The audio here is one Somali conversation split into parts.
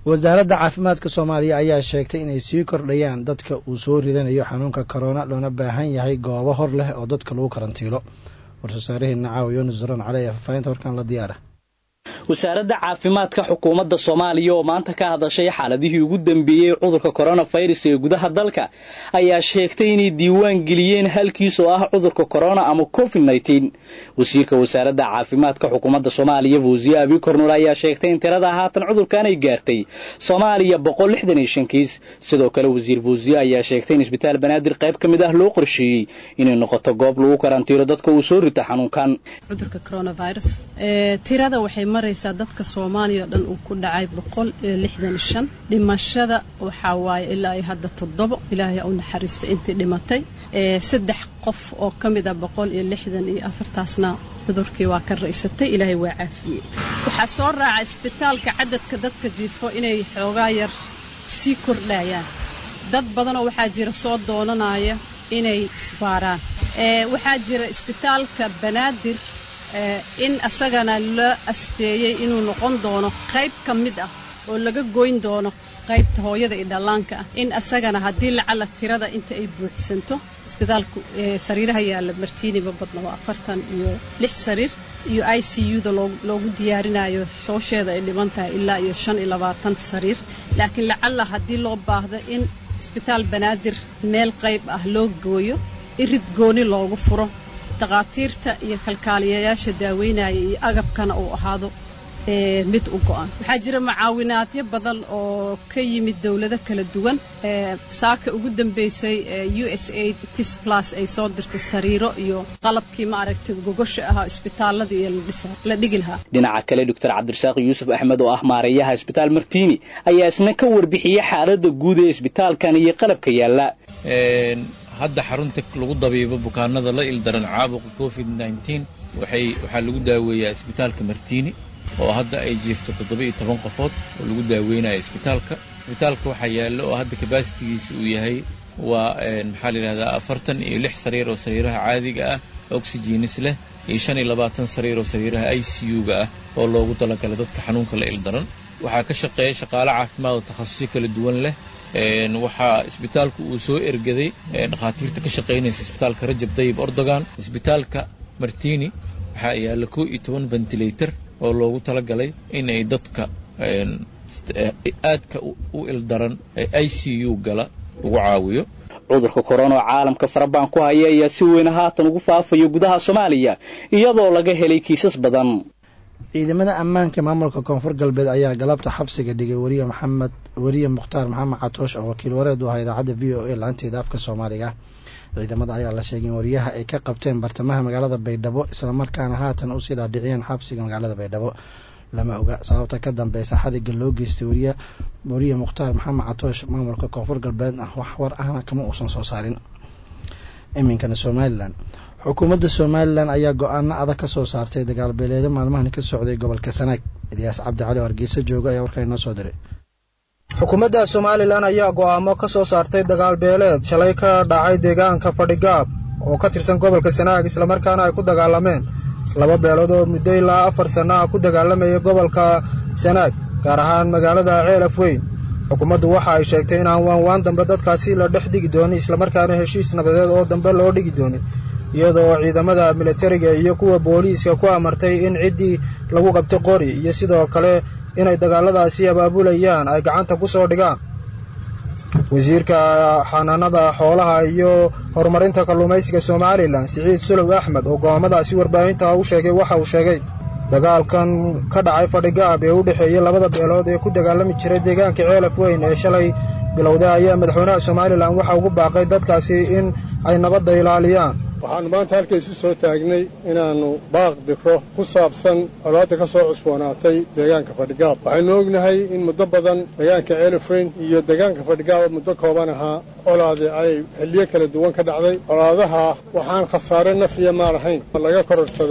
wasaaradda caafimaadka soomaaliya ayaa sheegtay inay sii kordhayaan dadka uu soo ridanayo xanuunka korona loona baahan yahay goobo hor leh oo dadka lagu karantiilo war-soosaaraheena caawa yunis duran cali ee faafahinta warkaan la diyaara wasaaradda caafimaadka xukuumadda soomaaliya oo maanta ka hadashay xaaladihii ugu dambeeyey cudurka koronafirus ee gudaha dalka ayaa sheegtay inay diiwaan geliyeen halkiis oo ah cudurka korona ama covid nneteen wasiirka wasaaradda caafimaadka xukuumadda soomaaliya fawsiye abi kornul ayaa sheegtay in tirada haatan cudurkan ay gaartay soomaaliya boqol lixdan iyo shan kiis sidoo kale wasiir fawsiye ayaa sheegtay in isbitaal banaadir qayb ka mid ah loo qorsheeyey inay noqoto goob lagu karantiiro dadka uu soo rito xanuunkan cudurka coronavirus tirada waxay maraysaa dadka soomaaliya oo dhan uu ku dhacay boqol iyo lixdan iyo shan dhimashada waxaa waaye ilaa iyo hadda toddobo ilaahay u naxariistay intii dhimatay saddex qof oo ka mid a boqol iyo lixdan iyo afartaasna cudurkii waa ka raysatay ilaahay waa caafiyey waxaa soo raaca isbitaalka cadadka dadka jiifo inay xoogaa yar sii kordhayaan dad badanoo waxaa jira soo doonanaya inay isbaaraan waxaa jira isbitaalka banaadir in asagana la asteeyey inuu noqon doono qayb ka mid ah oo laga goyn doono qaybta hooyada iyo dhallaanka ah in asagana haddii lacala tirada inta ay buuxsanto isbitaalku sariiraha yaalla martiiniba badna waa afartan iyo lix sariir iyo i c u-da loogu diyaarinayo shoosheeda ay dhiban tahay ilaa iyo shan iyo labaatan sariir laakiin lacala haddii loo baahdo in isbitaal banaadir meel qayb ah loo gooyo irid gooni loogu furo takhaatiirta iyo kalkaaliyayaasha daaweynaya iyo agabkana uu ahaado mid u go'an waxaa jira mucaawinaadyo badan oo ka yimid dowlado kala duwan saaka ugu dambaysay u s a tis plus ay soo dirtay sariiro iyo qalabkii ma aragtay gogosha ahaa isbitaalada iyo la dhigi lahaa dhinaca kale doctor cabdirasaaq yuusuf axmed oo ah maareeyaha isbitaal martiini ayaa isna ka warbixiyey xaaladda guud ee isbitaalkan iyo qalabka yaalla hadda xarunta lagu dabiibo bukaanada la ildaran caabuqa covid nneteen waxay waxaa lagu daaweeyaa isbitaalka martiini oo hadda ay jiifto toddoba iyo toban qofood oo lagu daaweynayo isbitaalka isbitaalka waxaa yaallo oo hadda kabasitigiisa uu yahay waa maxaa la yidhahdaa afartan iyo lix sariir oo sariiraha caadiga ah oxygenis leh iyo shan iyo labaatan sariir oo sariiraha i c u-ga ah oo loogu talagalay dadka xanuunka la ildaran waxaa ka shaqeeya shaqaale caafimaad oo takhasusyo kala duwan leh waxaa isbitaalku uu soo ergaday dhakhaatiirta ka shaqaynaysa isbitaalka rajab dayib ordogan isbitaalka martini waxaa yaalla koo iyo toban ventilator oo loogu talagalay inay dadka aadka u ildaran ee i c u gala lagu caawiyo cudurka korona oo caalamka farabaan ku haya ayaa si weyn haatan ugu faafayo gudaha soomaaliya iyadoo laga helay kiisas badan ciidamada ammaanka maamulka koonfur galbeed ayaa galabta xabsiga dhigay wariye maxamed wariye mukhtaar maxamed catoosh oo wakiil wareed u ahaa idaacadda v o a laanteeda afka soomaaliga ciidamada ayaa la sheegay in wariyaha ay ka qabteen bartamaha magaalada baydhabo islamarkaana haatan usii dhaadhiciyeen xabsiga magaalada baydhabo lama oga sababta ka dambeysa xariga loo geystay wariye wariye mukhtaar maxamed catoosh maamulka koonfur galbeedna wax war ahna kama uusan soo saarin iminkana somalilan xukuumadda somalilan ayaa go-aano adag ka soo saartay dagaalbeeleedo maalmahan ka socday gobolka sanaag ilyaas cabdi cali oo hargeysa jooga ayaa warkaa inoo soo diray xukuumadda somalilan ayaa go'aamo ka soo saartay dagaal beeleed shalay ka dhacay deegaanka fadhigaab oo ka tirsan gobolka sanaag islamarkaana ay ku dagaalameen laba beelood oo muddo ilaa afar sanno ah ku dagaalamayay gobolka sanaag gaar ahaan magaalada ceelaf weyn xukuumaddu waxa ay sheegtay inaan waanwaan dambe dadkaasi la dhex dhigi doonin islamarkaana heshiis nabadeed oo dambe loo dhigi doonin iyadoo ciidamada militariga iyo kuwa booliiska ku amartay in ciddii lagu qabto qori iyo sidoo kale inay dagaaladaasi abaabulayaan ay gacanta ku soo dhigaan wasiirka xanaanada xoolaha iyo horumarinta kalluumaysiga somalilan siciid sulow axmed oo go'aamadaasi warbaahinta u sheegay waxa uu sheegay dagaalkan ka dhacay fadhigaab ee u dhexeeyey labada beelood ee ku dagaalami jiray deegaanka ceelaf weyn ee shalay bilowday ayaa madaxweynaha somalilan waxa ugu baaqay dadkaasi in ay nabadda ilaaliyaan waxaannu maanta halkaysu soo taagnay inaannu baaq diro ku saabsan colaadda ka soo cusboonaatay deegaanka fadhigaab waxaynu ognahay in muddo badan deegaanka ceelafweyn iyo deegaanka fadhigaaba muddo kooban ahaa colaade ay xilliyo kala duwan ka dhacday colaadaha waxaan khasaare naf iyo maal ahayn laga kororsaday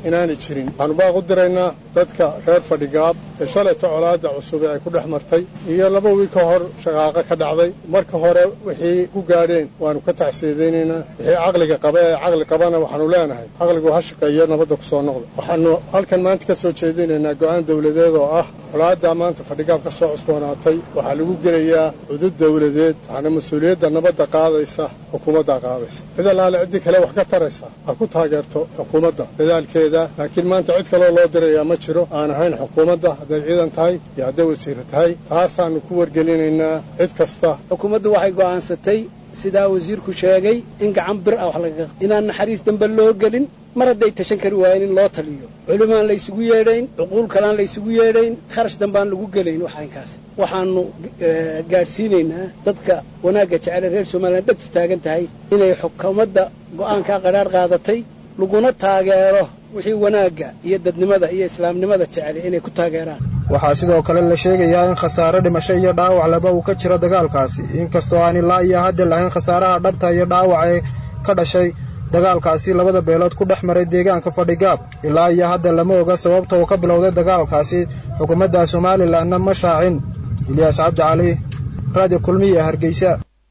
inaanay jirin waxaanu baaq u diraynaa dadka reer fadhigaab ee shalayta colaadda cusub ee ay ku dhex martay iyo laba wiil ka hor shaqaaqo ka dhacday marka hore wixii ku gaadheen waanu ka tacsiidaynaynaa wixii caqliga qaba ee caqli qabana waxaanu leenahay caqligu ha shaqeeyo nabadda ku soo noqda waxaanu halkan maanta ka soo jeedinaynaa go'aan dawladeed oo ah colaaddaa maanta fadhigaab ka soo cusboonaatay waxaa lagu gelayaa cudud dawladeed waxaana mas-uuliyadda nabadda qaadaysa xukuumaddaa qaadaysa cid allaale ciddii kale wax ka taraysa ha ku taageerto xukuumadda dadaalkeeda laakiin maanta cid kaloo loo dirayaa ma jiro aan ahayn xukuumadda hadday ciidan tahay iyo hadday wasiiro tahay taasaannu ku wargelinaynaa cid kasta xukuumaddu waxay go'aansatay sidaa wasiirku sheegay in gacan bir ah wax lagaga inaan naxariis dambe loo gelin mar hadday tashan kari waayeen in loo taliyo culimaan la ysugu yeedhayn cuquul kalaan la ysugu yeedhayn kharash dambaan lagu gelayn waxaynkaas waxaanu gaadhsiinaynaa dadka wanaagga jecele reer somalilan dhegtu taagan tahay inay xukuumadda go'aankaa qadhaadh qaadatay laguna taageero wixii wanaagga iyo dadnimada iyo islaamnimada jecele inay ku taageeraan waxaa sidoo kale la sheegayaa in khasaare dhimasho iyo dhaawac laba uu ka jiro dagaalkaasi inkastoo aan ilaa iyo hadda lahayn khasaaraha dhabta iyo dhaawac ee ka dhashay dagaalkaasi labada beelood ku dhex maray deegaanka fadhigaab ilaa iyo hadda lama oga sababta uu ka bilowday dagaalkaasi xukuumadda somalilanna ma shaacin ilyaas cabdi cali raadiyo kulmiya hargeysa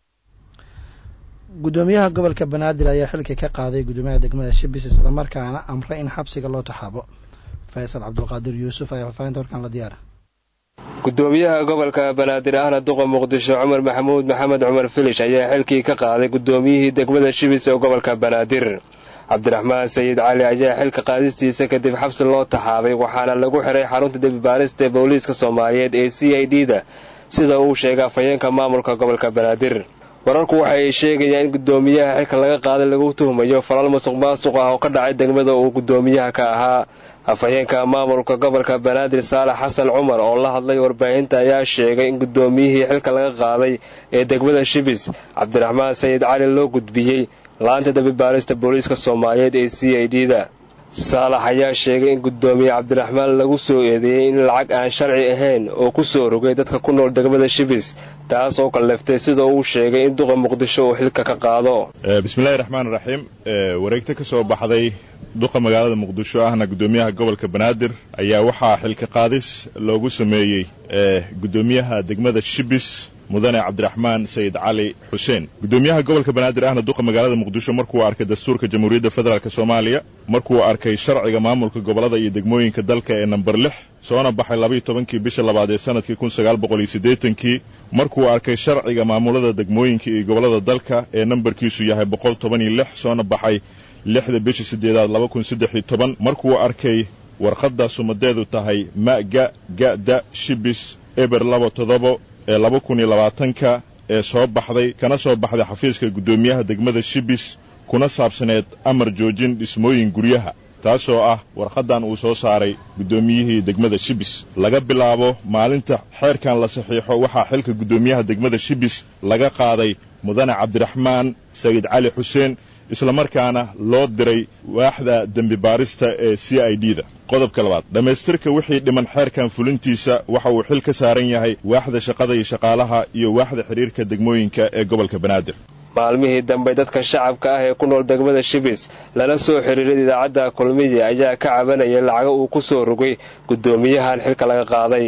guddoomiyaha gobolka banaadir ayaa xilka ka qaaday guddoomiyaha degmada shibis islamarkaana amray in xabsiga loo taxaabo faysal cabdulqaadir yuusuf ayaa faafahinta warkaan la diyaara guddoomiyaha gobolka banaadir ahna duqa muqdisho cumar maxamuud maxamed cumar filish ayaa xilkii ka qaaday guddoomiyihii degmada shibis ee gobolka banaadir cabdiraxmaan sayid cali ayaa xilka qaadistiisa kadib xabsi loo taxaabay waxaana lagu xiray xarunta dembibaarista ee booliiska soomaaliyeed ee c i d da sida uu sheegay afhayeenka maamulka gobolka banaadir wararku waxa ay sheegayaan in guddoomiyaha xilka laga qaaday lagu tuhmayo falal musuq maasuq ah oo ka dhacay degmada uu guddoomiyaha ka ahaa afhayeenka maamulka gobolka banaadir saalax xasan cumar oo la hadlay warbaahinta ayaa sheegay in guddoomiyihii xilka laga qaaday ee degmada shibis cabdiraxmaan sayid cali loo gudbiyey laanta dambibaarista booliiska soomaaliyeed ee c i d da saalax ayaa sheegay in guddoomiye cabdiraxmaan lagu soo eedeeyey in lacag aan sharci ahayn oo ku soo rogay dadka ku nool degmada shibis taas oo kalleftay sida uu sheegay in duqa muqdisho uu xilka ka qaado bismillahi raxmaan raxiim wareegto ka soo baxday duqa magaalada muqdisho ahna guddoomiyaha gobolka banaadir ayaa waxaa xilka qaadis loogu sameeyey guddoomiyaha degmada shibis mudane cabdiraxmaan sayid cali xuseen guddoomiyaha gobolka banaadir ahna duqa magaalada muqdisho markuu arkay dastuurka jamhuuriyadda federaalk soomaaliya markuu arkay sharciga maamulka gobollada iyo degmooyinka dalka ee namber lix soona baxay labaiyo tobankii bisha labaad ee sanadkii kun sagaal boqol iyo siddeetankii markuu arkay sharciga maamulada degmooyinka iyo gobollada dalka ee nambarkiisu yahay boqol toban iyo lix soona baxay lixda bisha siddeedaad laba kun saddex iyo toban markuu arkay warqadda sumadeedu tahay ma'ga ga'da shibis eber laba todobo ee laba kun iyo labaatanka ee soo baxday kana soo baxday xafiiska guddoomiyaha degmada shibis kuna saabsaneed amar joojin dhismooyin guryaha taasoo ah warqaddan uu soo saaray guddoomiyihii degmada shibis laga bilaabo maalinta xeerkan la saxiixo waxaa xilka guddoomiyaha degmada shibis laga qaaday mudane cabdiraxmaan sayid cali xuseen islamarkaana loo diray waaxda dembi baarista ee c i d da qodobka labaad dhammaystirka wixii dhiman xeerkan fulintiisa waxa uu xil ka saaran yahay waaxda shaqada iyo shaqaalaha iyo waaxda xidhiirka degmooyinka ee gobolka banaadir maalmihii dambe dadka shacabka ah ee ku nool degmada shibis lala soo xiriiray idaacadda kulmiye ayaa ka cabanaya lacago uu ku soo rogay guddoomiyahan xilka laga qaaday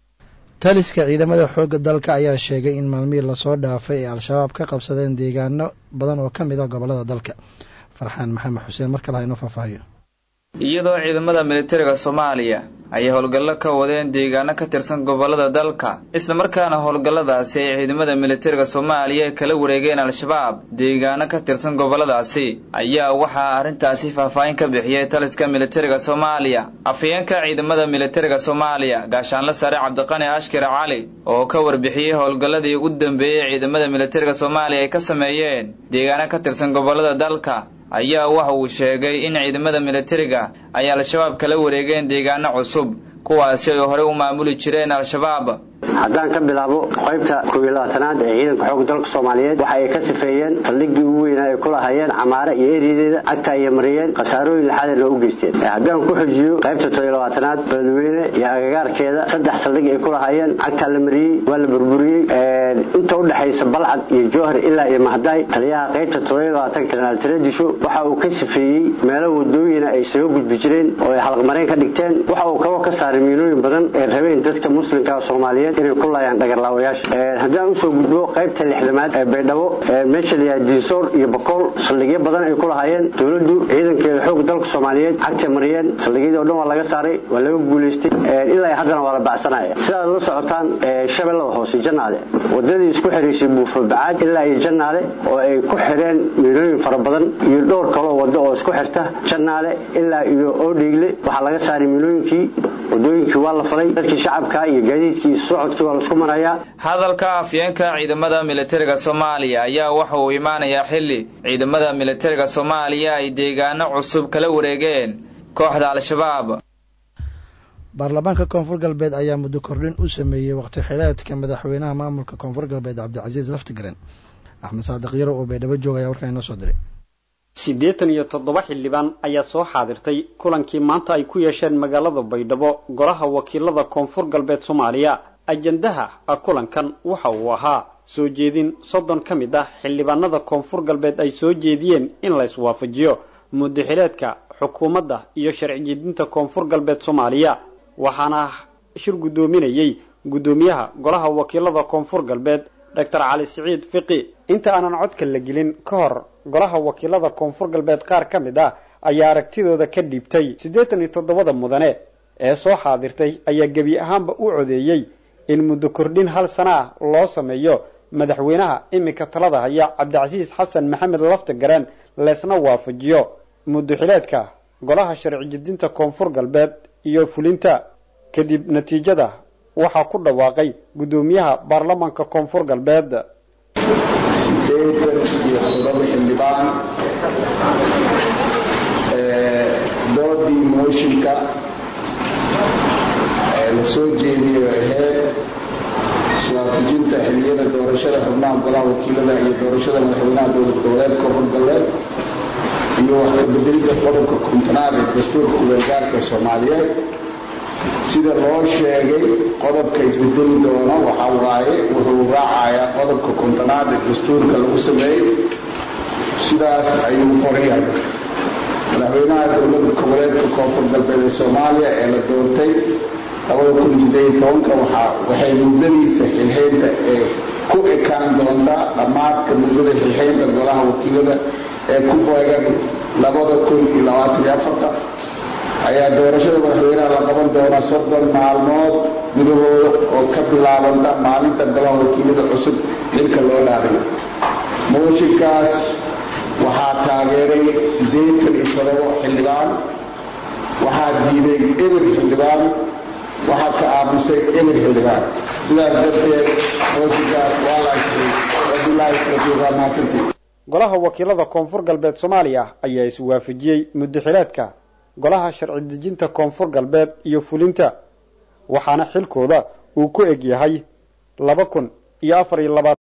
taliska ciidamada xoogga dalka ayaa sheegay in maalmihii lasoo dhaafay ay al-shabaab ka qabsadeen deegaano badan oo ka mid ah gobollada dalka farxaan maxamed xuseen mar kale ha inoo faahfaahiyo iyadoo ciidamada militariga soomaaliya ay howlgallo ka wadeen deegaano ka tirsan gobollada dalka islamarkaana howlgalladaasi ay ciidamada militariga soomaaliya kala wareegeen al-shabaab deegaano ka tirsan gobolladaasi ayaa waxaa arrintaasi faahfaahin ka bixiyey taliska militariga soomaaliya afhayeenka ciidamada militariga soomaaliya gaashaanle sare cabdiqani ashkir cali oo ka warbixiyey howlgalladii ugu dambeeyey ciidamada militariga soomaaliya ay ka sameeyeen deegaano ka tirsan gobollada dalka ayaa waxa uu sheegay in ciidamada militariga ay al-shabaab kala wareegeen deegaano cusub kuwaasi ay horey u maamuli jireen al-shabaab haddaan ka bilaabo qaybta koob iyo labaatanaad ee ciidanka xoogga dalka soomaaliyeed waxa ay ka sifeeyeen saldhiggii ugu weynaa ay ku lahaayeen camaare iyo eriyadeeda cagta ayay mariyeen khasaarooyin lixaadna u geysteen haddaan ku xujiyo qaybta tob iyo labaatanaad beledweyne iyo agagaarkeeda saddex saldhig ay ku lahaayeen cagtaa la mariyey waa la burburiyey inta udhexaysa balcad iyo jowhar ilaa iyo mahdaay taliyaha qaybta tob iyo labaatan kanaal taradisho waxa uu ka sifeeyey meelo wadooyina ay isaga gudbi jireen oo ay halqmareen ka dhigteen waxa uu kaloo ka saaray miinooyin badan ee rabeen dadka muslimka soomaaliyeed inay ku laayaan dhagarlaawayaasha haddaan usoo gudbo qaybta lixdamaad ee baydhabo meesha layaha diinsoor iyo bakool saldhigyo badan ay ku lahaayeen dowladdu ciidankeeda xoog dalka soomaaliyeed cagta mariyeen saldhigyadii o dhan waa laga saaray waa laga guulaystay ilaa haddana waa la bacsanaya sidaad la socotaan shabeellada hoose jannaale wadadii isku xiraysay buufobacaad ilaa iyo jannaale oo ay ku xireen miinooyin fara badan iyo dhowr kaloo wado oo isku xirta jannaale ilaa iyo oodhiigle waxaa laga saaray miinooyinkii wadooyinkii waa la falay dadkii shacabka iyo gaadiidkii iyo socodkii waa laisku marayaa hadalka afyeenka ciidamada militariga soomaaliya ayaa waxa uu imaanayaa xilli ciidamada militariga soomaaliya ay deegaano cusub kala wareegeen kooxda al-shabaab baarlamaanka koonfur galbeed ayaa muddo kordhin u sameeyey waqti xileedka madaxweynaha maamulka koonfur galbeed cabdicasiis laftigaren axmed saadiq yarow oo baydhabo joogaya warkaan inoo soo diray siddeetan iyo toddoba xildhibaan ayaa soo xaadirtay kulankii maanta ay ku yeesheen magaalada baydhabo golaha wakiilada koonfur galbeed soomaaliya ajandaha kulankan waxa uu ahaa soo jeedin soddon ka mid ah xildhibaanada koonfur galbeed ay soo jeediyeen in la iswaafajiyo muddo xileedka xukuumadda iyo sharci jeedinta koonfur galbeed soomaaliya waxaana shir guddoominayey guddoomiyaha golaha wakiilada koonfur galbeed doctor cali siciid fiqi inta aanan codka la gelin ka hor golaha wakiilada koonfur galbeed qaar ka mid ah ayaa aragtidooda ka dhiibtay siddeetan iyo toddobada mudane ee soo xaadirtay ayaa gebi ahaanba u codeeyey in muddo kordhin hal sana ah loo sameeyo madaxweynaha iminka talada haya cabdicasiis xasan maxamed laftigareen leesna waafajiyo muddo xileedka golaha sharci jedinta koonfur galbeed iyo fulinta kadib natiijada waxaa ku dhawaaqay guddoomiyaha baarlamaanka koonfur galbeed sideetan iyo toddoba xildhibaan doodii mooshinka la soo jeediyo aheyd iswaafajinta xilliyada doorashada xubnaha golaha wakiilada iyo doorashada madaxweynaha dowlad goboleed koonfur galbeed iyo wax ka bedelida qodobka kontonaad ee dastuurka ugargaarka soomaaliyeed sida loo sheegay qodobka isbedeli doono waxaa waaye wuxuu raacayaa qodobka kontonaad ee dastuurka lagu sameeyey sidaas ayuu qorayahay madaxweynaha dowlada goboleedka koonfur galbeed ee soomaaliya ee la doortay labada kun sideed iyo tobanka waxaa waxay muddadiisa xilxeynta ee ku ekaan doontaa dhammaadka muddada xilxeynta golaha wakiilada ee ku beegan labada kun iyo labaatan iyo afarta ayaa doorashada madaxweynaha la qaban doonaa soddon maalmood gudahooda oo ka bilaabanta maalinta golaha wakiilada cusub xilka loo dhaariyo mooshinkaas waxaa taageeray siddeetan iyo todobo xildhibaan waxaa diiday eber xildhibaan waxaa ka aamusay eber xildhibaan sidaas darteed mooshinkaas waa la isray wabilaahi tawfiiq waa mahadsantii golaha wakiilada koonfur galbeed soomaaliya ayaa iswaafajiyey muddoxileedka golaha sharci dejinta koonfur galbeed iyo fulinta waxaana xilkooda uu ku eg yahay laba kun iyo afar iyo labaatan